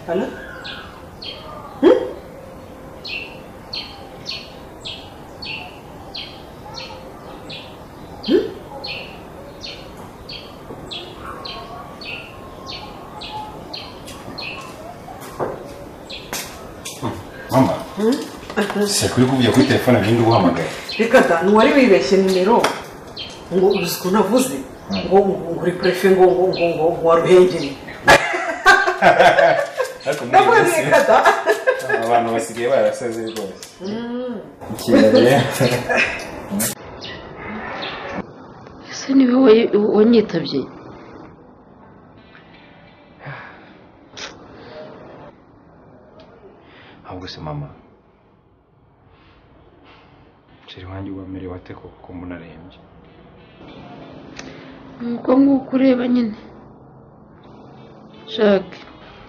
Hello mama sekuri kuvuga kuri telefone bindi uguhamagaye reka da ntiwari wibeshye nimero ngo uzi ukuntu avuze ngo ngo uri perefe ngo ngo ngo ngo ngo waruhengeri ariko muri ndavuga iyi ni minsi reka da abantu basigaye barasaze rwose ikintu rero ese ni wowe wanyitabye ahubwo se mama nshyira iwanjye uba merewe ate koko ko mbona arembye nuko nk'uko ureba nyine shake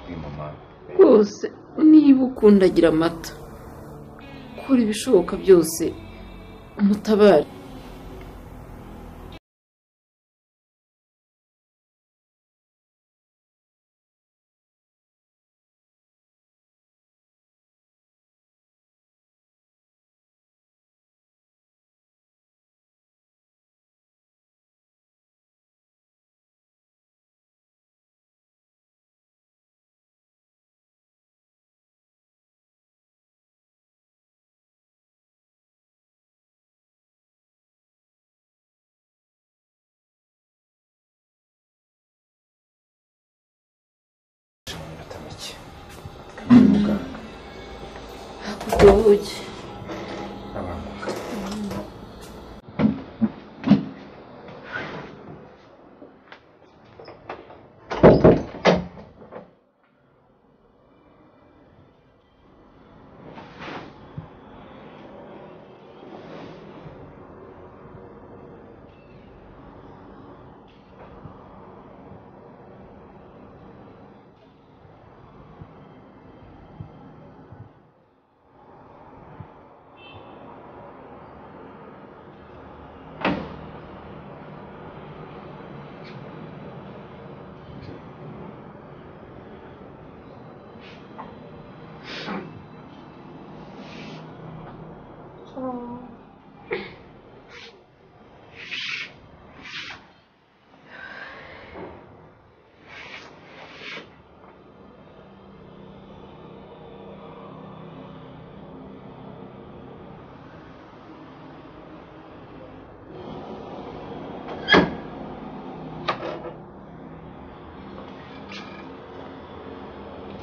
uyu mama rwose niba ukundagira amata kora ibishoboka byose umutabare mu minota mike hakurya ubugi abantu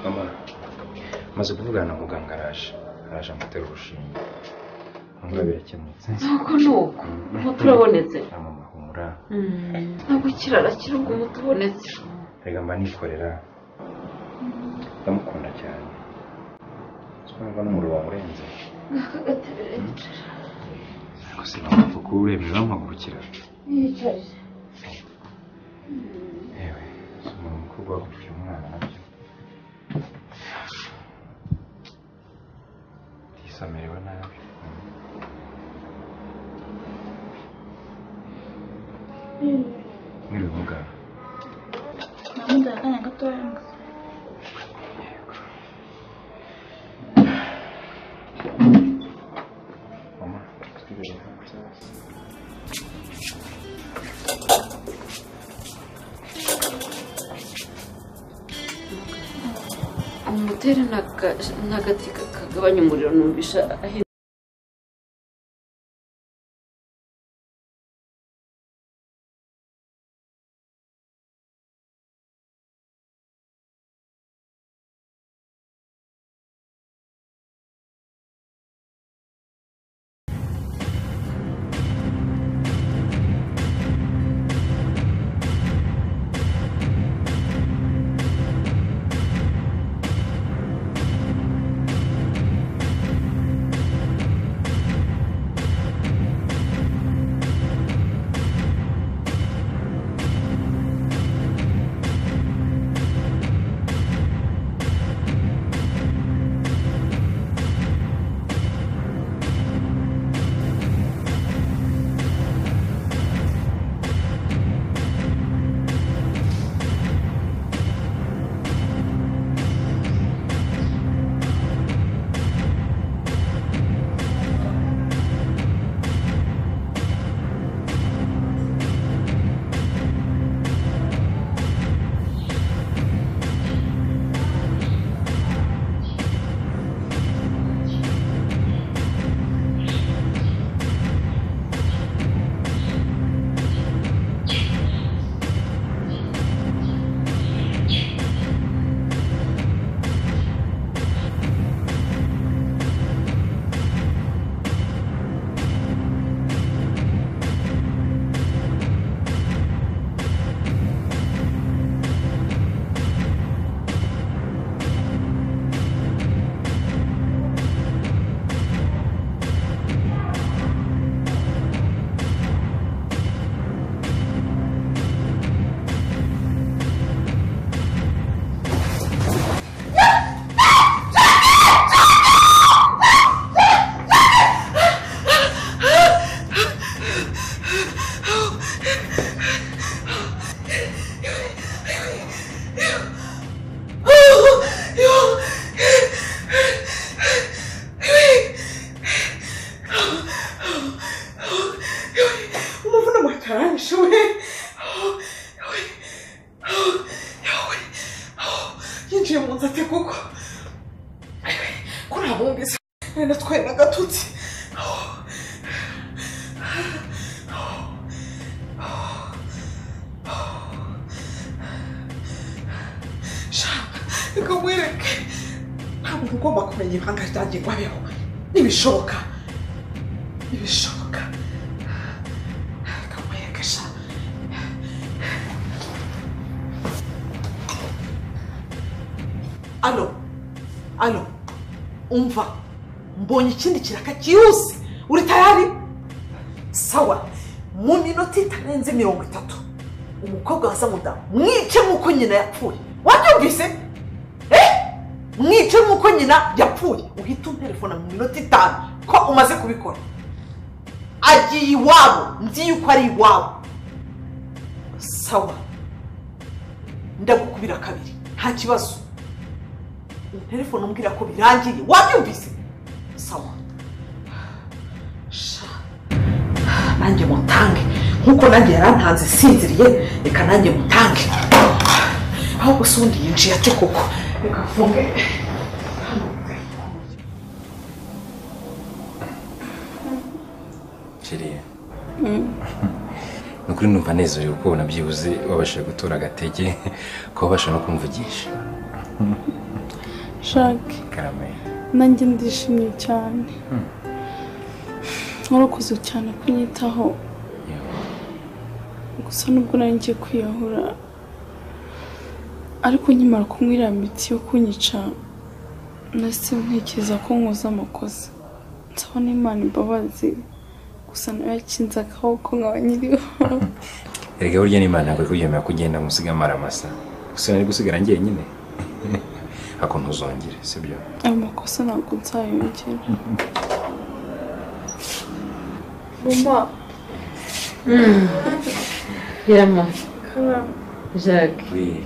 mama maze kuvugana na muganga araje araje amutera urushinge mama birakemutse nuko nuko umuti urabonetse na mama humura ntabwo ukirara ubwo umuti ubonetse reka mba nikorera ndamukunda cyane twumva n'umuriro wamurenze aka gatebe yicara ariko se mama mva kuba urembye bamuhagurukira yicarire yewe si umuntu mukuru guhagurukira umwana nabyo ndisamerewe nabi mwiriwe muganga namuduha akanya gatoya ngo mama twirebe ntabwo byabase umutera ni aga- ni agati ka- kagabanya umuriro numvisha ahe umuvuna amataranshi we yinjiye mu nzu ati kuko ko nta bumvise natwaye n'agatotsi shaka reka mwereke nta muntu ugomba kumenya ibanga ryanjye ngo abeho ntibishoboka ntibishoboka Kamwereke sha alo alo umva mbonye ikindi kiraka cyihuse uri tayari sawa mu minota itarenze mirongo itatu umukobwa waza muda mwice nk'uko nyina yapfuye wabyumvise Eh? mwice nk'uko nyina yapfuye uhita unterefona mu minota itanu ko umaze kubikora agiye iwabo nzi yuko ari iwabo sawa ndagukubira kabiri nta kibazo telefone umbwira ko birangiye wabyumvise sawa sha nanjye mutange nkuko nanjye yarantanze sinziriye reka nanjye mutange aho gusa undi yinjiye ate koko reka mfunge kiriya ni ukuri numva anezerewe kuko ubona byibuze wabashije gutora agatege kuba wabasha no kumvugisha shake karame nanjye ndishimye cyane warakoze cyane kunyitaho gusa nubwo nari ngiye kwiyahura ariko nkimara kumwiriya miti yo kunyica nahise ntekereza ko nkoze amakosa nsaba n'imana imbabazi gusa nawe yakinze akaboko nkaba nyiriho erega burya n'imana ntabwo iri kubyemera ko ugenda ngo usige amaramasa gusa nari gusigara njyenyine ako ntuzongere sibyo ayo makosa ntabwo nzayongera mama yera mama jacques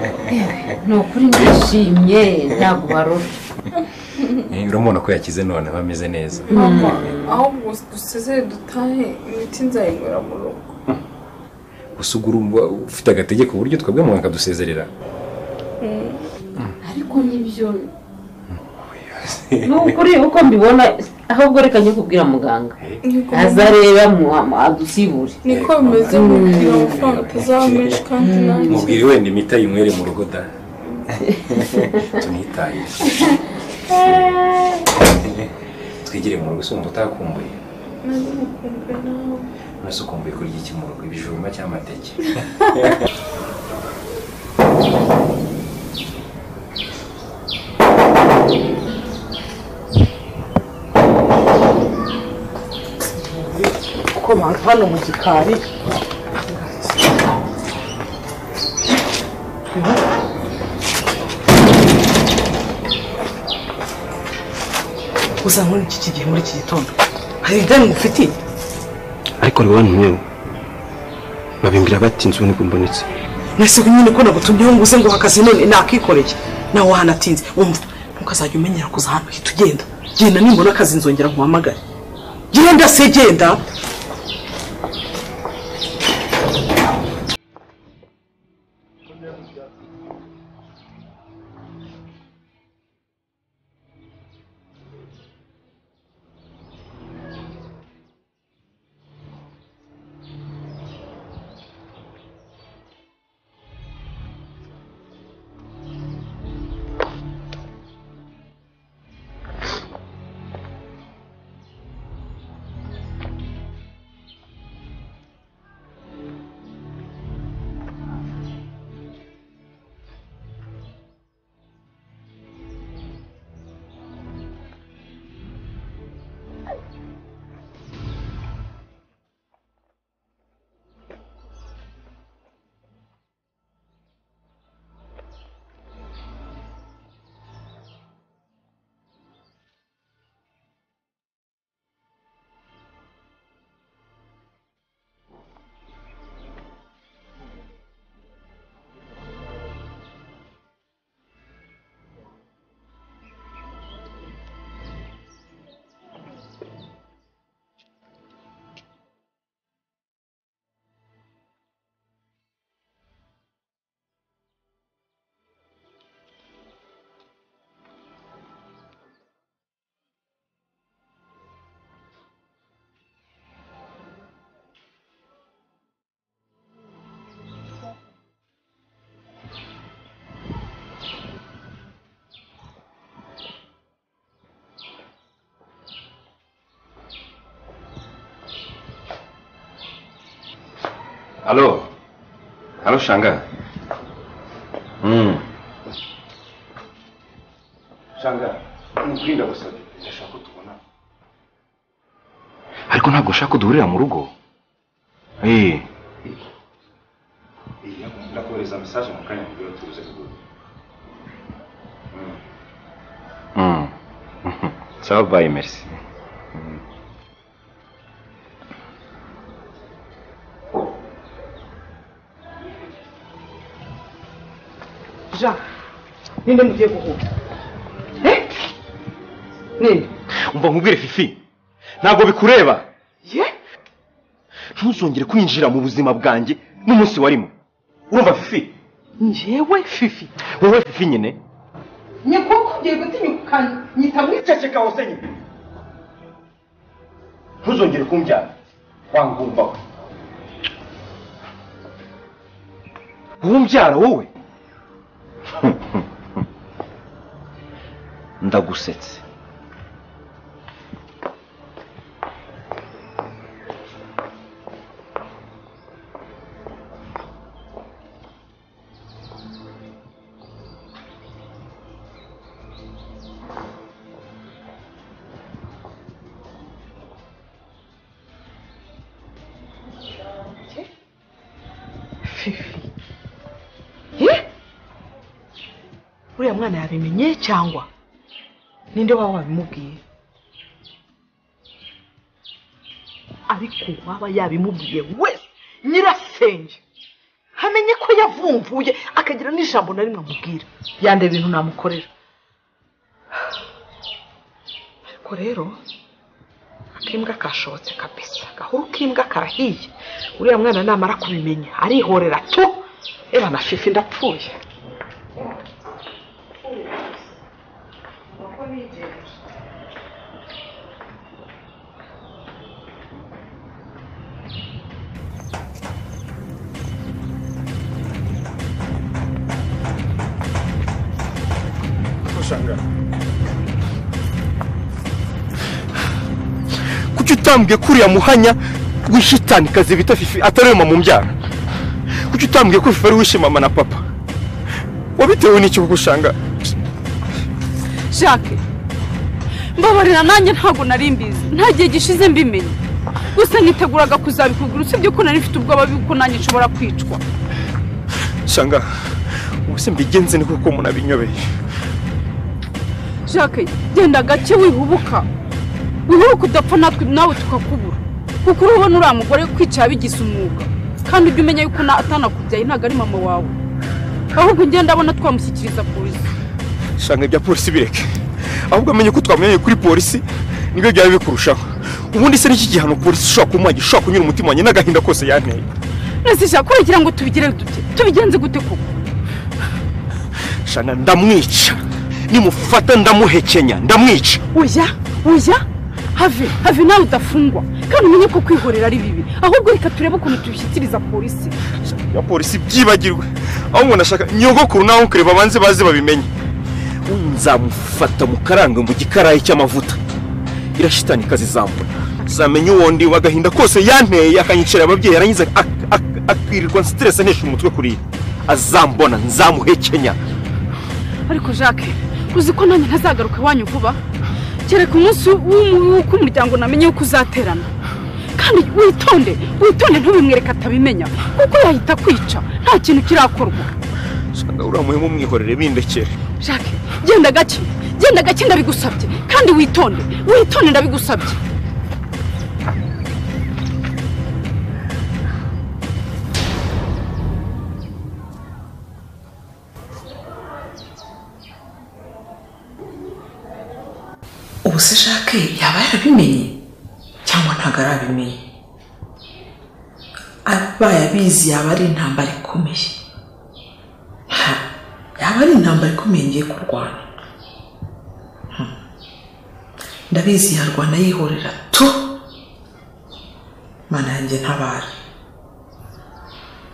ni ukuri ndishimye ntabwo warora Eh, uramubona ko yakize none aba ameze neza mama ahubwo dusezere dutahe imiti nzayinywera mu rugo gusa ugura ufite agatege ku buryo twebwe muganga akadusezerera ariko nibyo ni ukuri uko mbibona ahubwo reka njye kubwira muganga Niko- azareba adusibure niko bimeze mu kugira amafaranga atazaba menshi kandi nanjye mubwire wenda imiti ayinywere mu rugo da tunitaye twigire mu rugo usumba utakumbuye nanjye mukumbuye nawe mwese ukumbuye kurya iki mu rugo ibijumba cyangwa amateke kuko bantu hano mu gikari gusa muri iki gihe muri iki gitondo hari ideni mufitiye ariko rwanda mwewe babimbwira bati inzu nibwo mbonetse mwese nyine ko nagutumyeho ngo uze ngo hakazi none nakikoreye nawe wahanatinze wumva ntukazajya umenyera kuza ahantu hita ugenda genda nimbona akazi nzongera nkuhamagare genda se genda Halo? Halo Shanga? Mm. Shanga, umukuri ndagusabye. Ndashaka ko tubona. ariko ntabwo ushaka kuduhurira mu rugo eee Iya, ndakohereza message mu kanya ngo tuze kuguha. Mm. Sawa bye, merci. jean ninde mugiye guhura Eh? ninde umva nkubwire fifi ntabwo bikureba ye ntuzongere kwinjira mu buzima bwanjye n'umunsi warimo urumva fifi njyewe fifi wowe fifi nyine nyakubwiye gutinyukanyita mu ceceka wose nyine ntuzongere kumbyara wangumva we wowe umbyara wowe ndagusetse ye uriya mwana yabimenye cyangwa ninde waba wabimubwiye ariko uwaba yabimubwiye wese nyirasenge hamenye ko yavumvuye akagira n'ijambo na rimwe amubwira yanda ibintu namukorera ariko rero ak'imbwa kashobotse kabisa gahuru k'imbwa kahiye uriya mwana namara kubimenya arihorera tu eba na fifi ndapfuye kuki utambwiye ko uriya muhanya w'ishitanikazi bita fifi atari mama umbyara kuki utambwiye ko fifi ari uwishe mama na papa wabitewe n'iki kuko usanga jacques mbabarira nanjye ntabwo nari mbizi nta gihe gishize mbimenya gusa niteguraga kuzabikubwira usibye ko nari mfite ubwoba bw'uko nanjye nshobora kwicwa usanga ubuse mbigenze ni kuko umuntu abinyobeye jacques genda gake wihubuka wihubuka udapfa natwe nawe tukakubura kuko urabona uriya mugore kwicara bigize umwuga kandi ujye umenya yuko na- atanakubyaye ntabwo ari mama wawe ahubwo ugenda abona twamushyikiriza polisi usanga ibya polisi bireke ahubwo amenye ko twamenye kuri polisi nibyo byaba bikurushaho ubundi se n'iki gihano polisi ishobora kumuha gishobora kunyura umutima wanjye n'agahinda kose yanteye nese jacques uragira ngo tubigire dute tubigenze gute koko shana ndamwica nimufata ndamuhekenya ndamwica oya oya have have nawe udafungwa kandi umenye ko kwihorera ari bibi ahubwo reka turebe ukuntu tubishyikiriza polisi ya polisi byibagirwe aho umuntu ashaka nyogokuru naho kureba abanze baze babimenye nzamufata mu karanga mu gikarayi cy'amavuta irashitani kazi zambona zamenya uwo ndi agahinda kose yanteye akanyicara ababyeyi yarangiza ak- ak- akirirwa siterese ntesha umutwe kuriya azambona nzamuhekenya ariko jacques uzi ko nanjye ntazagaruka iwanyu vuba kereka umunsi w'u- w'uko umuryango namenye yuko uzaterana kandi witonde witonde ntubimwereke atabimenya kuko yahita kwica nta kintu kirakorwa usanga uriya muhemu mwihorere bindekere jacques genda gake genda gake ndabigusabye kandi witonde witonde ndabigusabye ubu se jacques yaba yarabimenye cyangwa ntabwo arabimenye abaye abizi yaba ari intambara ikomeye Ha, yaba ari intambara ikomeye ngiye kurwana Hmm. ndabizi yarwana yihorera tu mana yanjye ntabare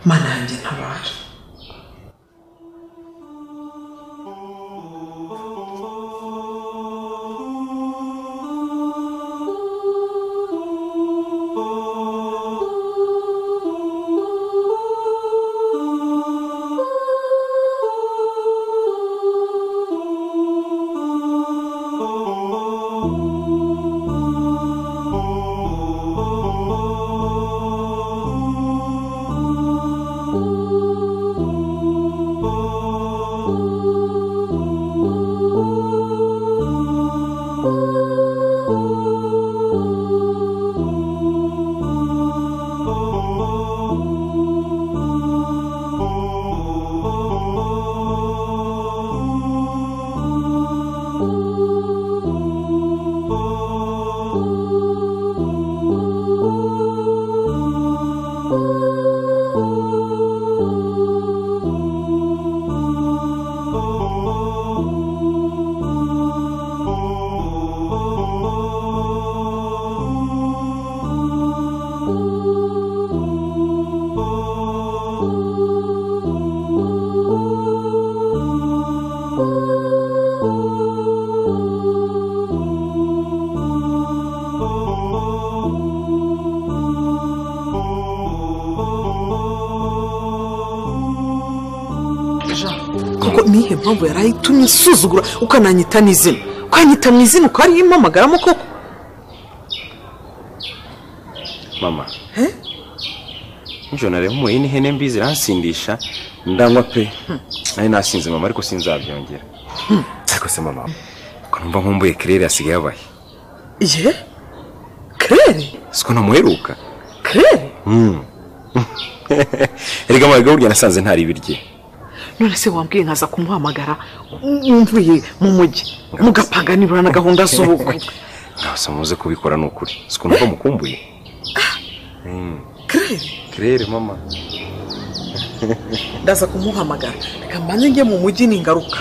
mana yanjye ntabare ko nihe mpamvu yari ayitumye isuzugura ukananyita n'izina ukanyita mu izina ukarimpamagaramo koko mama nijoro nareba umuye n'ihene mbi ziransindisha ndanywa pe nari nasinze mama ariko sinzabyongera ariko se mama ko numva nkumbuye kirere asigaye abaye ye kerere siko ntamuheruka kerere erega mama burya nasanze ntari ibirye none se wambwiye nkaza kumuhamagara mvuye mu mujyi mugapanganirura na gahunda z'ubukwe ntabwo muze kubikora ni ukuri siko numva mukumbuye kerere kirere mama ndaza kumuhamagara reka mbanze njye mu mujyi ningaruka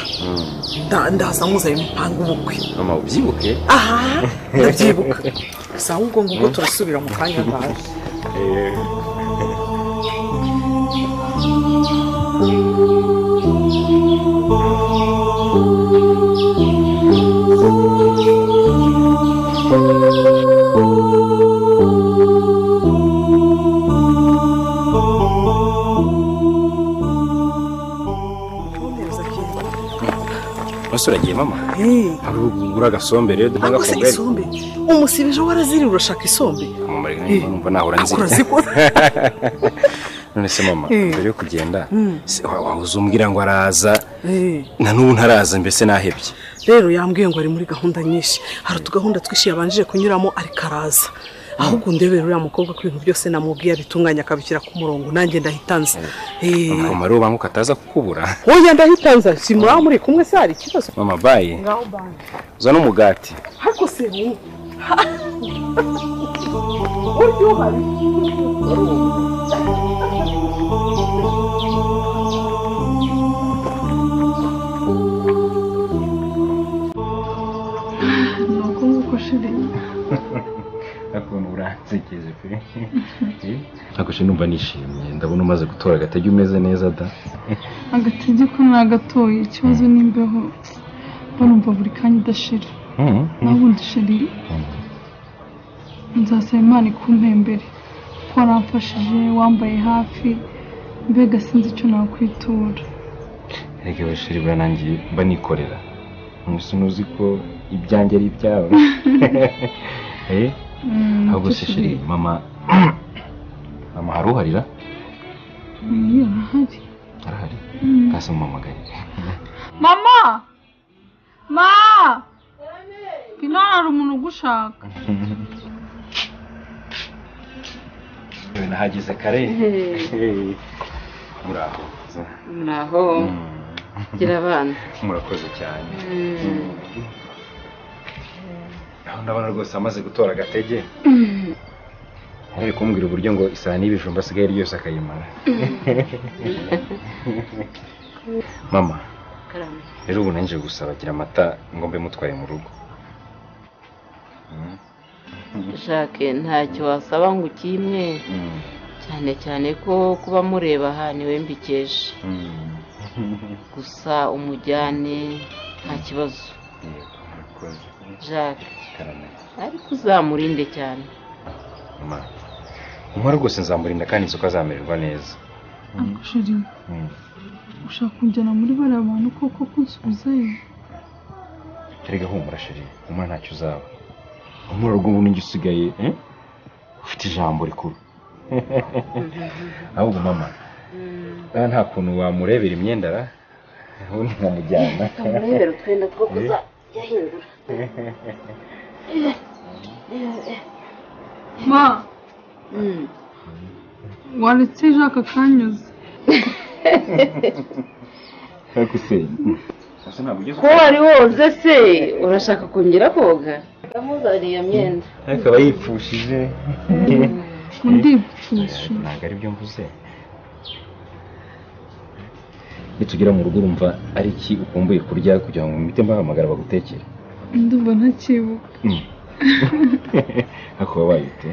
Nda- ndaza muzanye mupanga ubukwe mama ubyibuke aha ndabyibuka gusa ahubwo ngubwo turasubira mu kanya ngaho ese uragiye mama hari ugura agasombe rero duhanga ntabwo se kugari isombe umusibije waraziriye urashaka isombe mama reka niba numva nahora nzira urazikora none se mama Eh. mbere yo kugenda se wa- waba uzumbwira ngo araza Eh. na n'ubu ntaraza mbese nahebye rero yambwiye ngo ari muri gahunda nyinshi hari utugahunda twinshi yabanjije kunyuramo ariko araza ahubwo ndebera uriya mukobwa ko ibintu byose namubwiye abitunganya akabishyira ku murongo nanjye ndahitanze Eh, mama mama rero banguka ataza kukubura oya ndahitanze si muraba muri kumwe se hari ikibazo mama bayi ngaho banje uza n'umugati ariko se wowe burya uhari ni uko nguko shiri ukuntu uransekeje pe ntabwo nshya numva nishimye ndabona umaze gutora agatege umeze neza da agatege ko nagatoye ikibazo n'imbeho barumva buri kanya idashira nawe ubundi shiri nzasaba imana ikumpembere ko waramfashije wambaye hafi mbega sinzi icyo nakwitura reka abashiri barangiye banikorera ntusi uzi ko ibyanjye ari ibyawe Eh, Mm, ahubwo icyo se shiri mama mama haruharira Iya, arahari arahari kasi mumamaganye mama ma bino hari umuntu ugushaka yewe nahageze kare Eh, muraho naho gira abana murakoze cyane aho ndabona rwose amaze gutora agatege ari kumbwira uburyo ngo isahani y'ibijumba asigaye ryose akayimara mama karame rero ubu nanjye gusaba agira amata ngombe mutwaye mu rugo jacques ntacyo wasaba ngo ukimwe cyane cyane ko kuba mureba aha niwe mbikeje gusa umujyane nta kibazo jacques ariko uzamurinde cyane mama mama rwose nzamurinda kandi inzoka zamererwa neza ariko shiri Mm. ushaka kujyana muri bariya bantu koko kunsubizayo erega humura sheri humura ntacyo uzaba humura rwo ubu n'injye usigaye eh? ufite ijambo rikuru ahubwo mama ah, nta kuntu wamurebera imyenda ra ubundi nkamujyana urebera utwenda two kuzajyahindura ma waretse jacques akanyuze ariko se ko wari woze se urashaka kongera koga ndamuzaniye iyo myenda akaba yipfushije ndipfusha ntabwo ari byo mvuze nitugera mu rugo urumva ari iki ukumbuye kurya kugira ngo mite mbahamagara bagutekere ndumva ntakibuka ariko waba wayite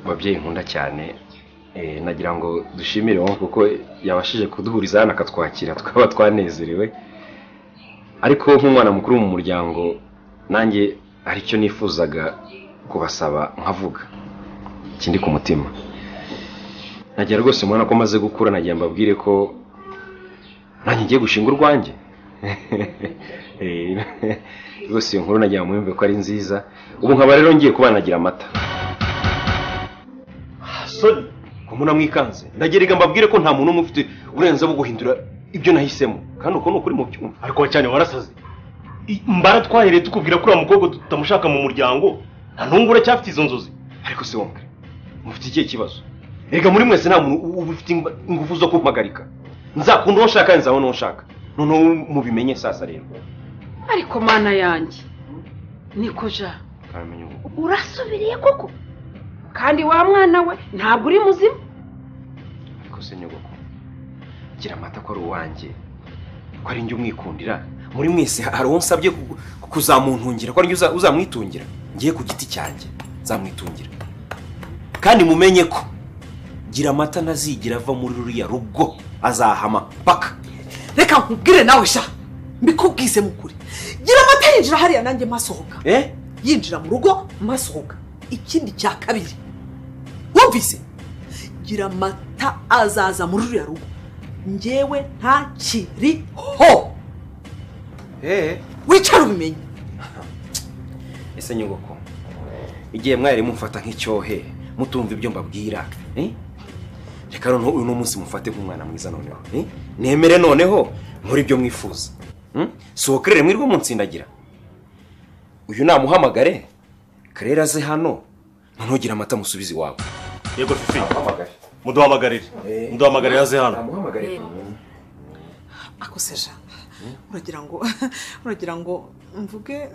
babyeyi nkunda cyane eh, nagira ngo dushimire wowe kuko yabashije kuduhuriza hano akatwakira tukaba twanezerewe ariko nk'umwana mukuru mu muryango nanjye hari icyo nifuzaga kubasaba nkavuga kindi ku mutima nagira rwose mubona ko maze gukura nagira mbabwire ko nanjye ngiye gushinga urwanjye Eh, rwose iyo nkuru nagira ngo mwumve ko ari nziza ubu nkaba rero ngiye kuba nagira amata soni kumuna mwikanze ndagerega mbabwire ko nta muntu umwe ufite uburenganzira bwo guhindura ibyo nahisemo kandi uko ni ukuri mu byuma ariko cyane warasaze I- mbara twahereye tukubwira ko uriya mukobwa tutamushaka mu muryango nta n'ubwo uracyafite izo nzozi ariko se wongere mufite ikihe kibazo reka muri mwese nta muntu uba ufite ingwa- ingufu zo kumpagarika nzakunda uwo nshaka nzabona uwo nshaka noneho mubimenye sasa rero ariko mana yanjye niko ja kamenya ubu urasubiriye koko kandi wa mwana we ntabwo uri muzima ariko se nyogoko gira amata ko ari uwanjye ko ari njye umwikundira muri mwese hari uwo nsabye ku- ku- kuzamuntungira ko ari njye uza- uzamwitungira ngiye ku giti cyanjye nzamwitungira kandi mumenye ko gira amata ntazigera ava muri ruriya rugo azahama paka reka nkubwire nawe sha mbikubwize mu kuri gira amata yinjira hariya nanjye masohoka eh yinjira mu rugo masohoka ikindi cya kabiri wumvise gira amata azaza muri ruriya rugo njyewe ntakiriho eh wicara ubimenye ese nyogoko igihe mwari mumfata nk'icyohe mutumva ibyo mbabwira eh? reka noneho uyu ni umunsi mufate nk'umwana mwiza noneho eh? nemere noneho nkore ibyo mwifuza hmm? sohokerere mwirwe munsindagira uyu namuhamagare karere aze hano noneho gira amata musubizi wawe yego fifi muduhamagarire muduhamagarire aze hano amuhamagare ako se sha uragira ngo uragira ngo mvuge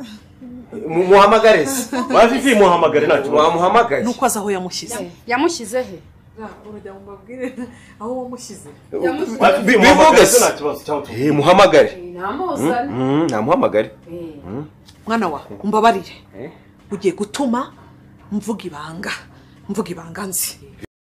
muhamagare se wa fifi muhamagare nta kibazo wamuhamagaye nuko azi aho yamushyize yamushyize he uragira ngo mbabwire aho wamushyize wa fifi muhamagare se nta kibazo cyangwa utu- Eh, muhamagare namuzane Hmm, namuhamagare mwana wa umbabarire ugiye gutuma mvuga ibanga mvuga ibanga nzi